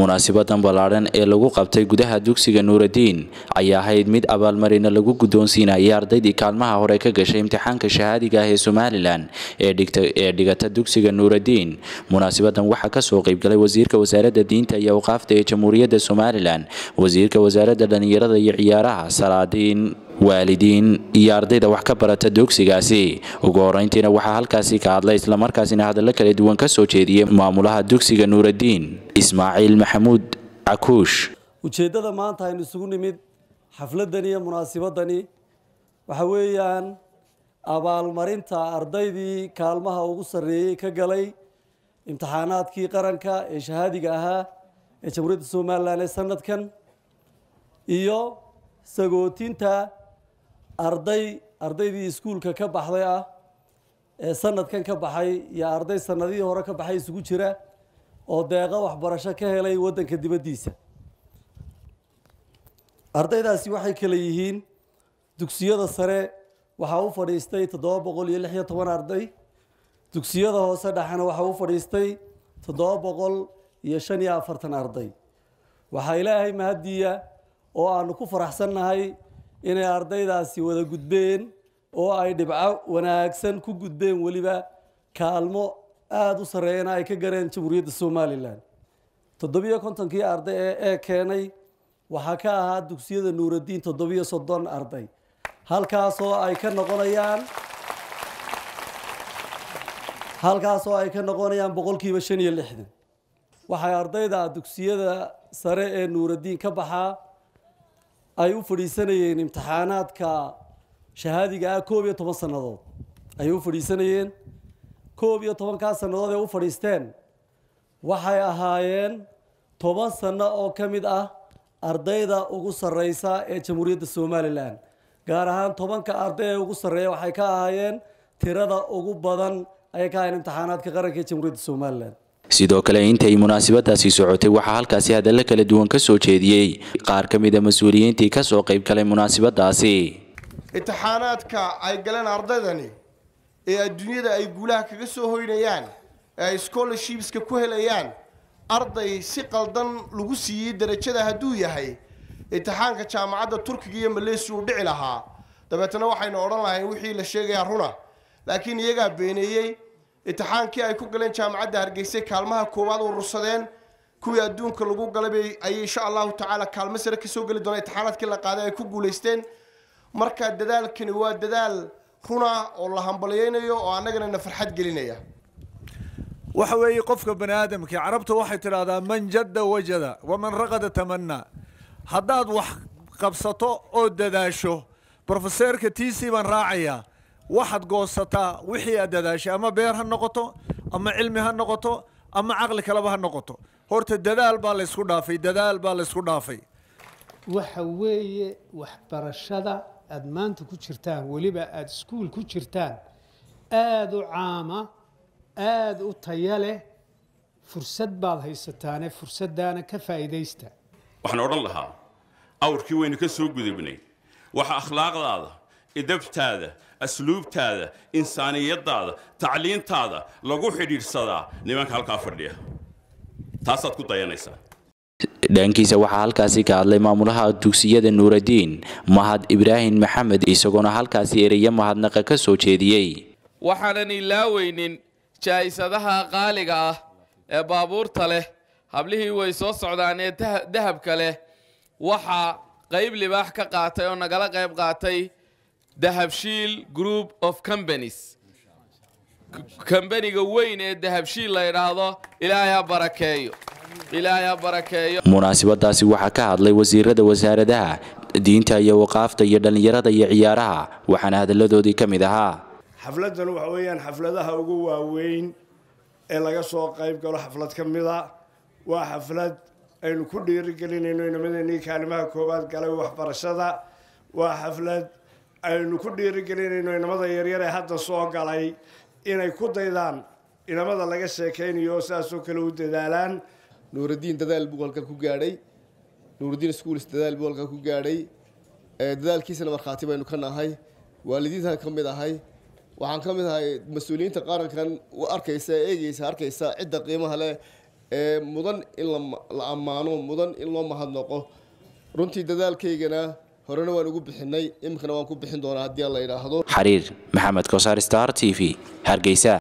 munaasibadan ballaadhan ee lagu qabtay gudaha dugsiga nuuraddiin ayaa ahayd mid abaalmarina lagu guddoonsiinayay ardaydii kaalmaha hore ka gashay imtixaanka shahaadiga ah ee somalilan ee dhigata dugsiga nuuraddiin munaasibadan waxaa kasoo qeybgalay wasiirka wasaaradda diinta iyo awqaafta ee jamhuuriyadda somalilan wasiirka wasaaradda dhallinyarada iyo ciyaaraha salaadiin waalidiin iyo ardayda wax ka barata dugsigaasi ugu horeyntiina waxaa halkaasi ka hadlay islamarkaasina hadallo kala duwan ka soo jeediyey maamulaha dugsiga nuuraddiin ismaaciil maxamuud cakuush ujeeddada maanta aynu isugu nimid xafladani iyo munaasibadani waxa weeyaan abaalmarinta ardaydii kaalmaha ugu sarreeyey ka galay imtixaanaadkii qaranka ee shahaadiga ahaa ee jamhuuriyadda somalilan ee sanadkan iyo sagootinta arday ardaydii iskuulka ka baxday ah ee sanadkan ka baxay iyo arday sanadihii hore ka baxay isugu jira oo deeqo waxbarasho ka helay waddanka dibaddiisa ardaydaasi waxay kale yihiin dugsiyada sare waxaa u fadhiistay toddoba boqol iyo lix iyo toban arday dugsiyada hoose dhexena waxaa u fadhiistay toddoba boqol iyo shan iyo afartan arday waxaa ilaahay mahadiya oo aanu ku faraxsannahay inay ardaydaasi wada gudbeen oo ay dhibco wanaagsan ku gudbeen weliba kaalmo aada u sarreeyana ay ka gareen jamhuuriyadda somalilan toddobiyo kontonkii arday ee ee keenay waxaa ka ahaa dugsiyada nuuraddiin toddobiyo soddon arday halkaasoo ay ka noqonayaan halkaasoo ay ka noqonayaan boqolkiiba shan iyo lixdan waxay ardayda dugsiyada sare ee nuuraddiin ka baxaa ay u fadhiisanayeen imtixaanaadka shahaadiga ah koob iyo toban sannadood ayay u fadhiisanayeen koob iyo tobankaa sannadood ee u fadhiisteen waxay ahaayeen toban sanno oo ka mid ah ardayda ugu sarreysa ee jamhuuriyadda somalilan gaar ahaan tobanka arday ee ugu sarreeya waxay ka ahaayeen tirada ugu badan ayay ka ahaayeen imtixaanaadka qaranka ee jamhuuriyadda somalilan sidoo kale intay munaasabadaasi socotay waxaa halkaasi hadallo kala duwan ka soo jeediyey qaar ka mid a mas-uuliyiintii ka soo qayb galay munaasabadaasi imtixaanaadka ay galeen ardaydani ee adduunyada ay guulaha kaga soo hoynayaan ee ay scholarshipska ku helayaan arday si qaldan lagu siiyey darajada hadduu yahay imtixaanka jaamacadda turkiga iyo maleysiya uu dhici lahaa dabeetana waxaynu odhan lahayn wixii la sheegayaa runa laakiin iyagaa beeneeyey imtixaankii ay ku galeen jaamacadda hargeysay kaalmaha koowaad urursadeen kuwii adduunka lagu galay ayay insha allahu tacaala kaalmo sare kasoo geli doona imtixaanaadkii la qaaday ay ku guulaysteen marka dadaalkani waa dadaal runa oo la hambalyeynayo oo annagana na farxad gelinaya waxa weeye qofka bani aadamkii carabta waxay tidhaahdaa man jadda wajada waman raqada tamanaa haddaad wax qabsato oo dadaasho brofeseerka t c baan raacayaa waxaad goosataa wixii aad dadaashay ama beer ha noqoto ama cilmi ha noqoto ama caqli kaleba ha noqoto horta dadaal baa laysku dhaafay dadaal baa laysku dhaafay waxa weeye waxbarashada aada maanta ku jirtaan weliba aada iskuul ku jirtaan aada u caama aada u taya leh fursad baad haysataane fursaddaana ka faa'iidaysta waxaan odhan lahaa awrkii waynu ka soo gudubnay waxa akhlaaqdaada idabtaada asluubtaada insaaniyadaada tacliintaada lagu xidhiidhsadaa nimanka halkaa fadhiya taasaad ku dayanaysaa dhankiisa waxaa halkaasi ka hadlay maamulaha dugsiyada nuuraddiin mahad ibraahim maxamed isagoona halkaasi ereya mahadnaqa ka soo jeediyey waxaanan ilaaweynin jaa'isadaha qaaliga ah ee baabuurta leh hablihii way soo socdaan ee dahabka leh waxaa qayb libaax ka qaatay oo nagala qayb qaatay dahabshiil group of companies kambaniga weyn ee dahabshiil la idhaahdo ilaahay ha barakeeyo ilaahay ha barakeeyo munaasabadaasi waxaa ka hadlay wasiirada wasaaradaha diinta iyo waqaafta iyo dhallinyarada iyo ciyaaraha waxaana hadalladoodii ka mid ahaa xafladdan waxa weeyaan xafladaha ugu waaweyn ee laga soo qayb galo xaflad ka mida waa xaflad aynu ku dhiirigelinayno inamadeenii kaalimaha koowaad galay waxbarashada waa xaflad aynu ku dhiirigelinayno inamada yaryar ee hadda soo galay inay ku daydaan inamada laga sheekaynayo saasoo kale u dadaalaan nuuraddiin dadaal buu halkan ku gaadhay nuuraddiin schools dadaal buu halkan ku gaadhay dadaalkiisana markhaati baynu ka nahay waalidiintan ka mid ahay waxaan ka mid ahay mas-uuliyiinta qarankan arkaysa eegeysa arkaysa cidda qiimaha leh ee mudan in la ammaano mudan in loo mahadnaqo runtii dadaalkaygana horena waan ugu bixinay iminkana waan ku bixin doonaa haddii aan la idhaahdo xariir maxamed kosaar star t v hargeysa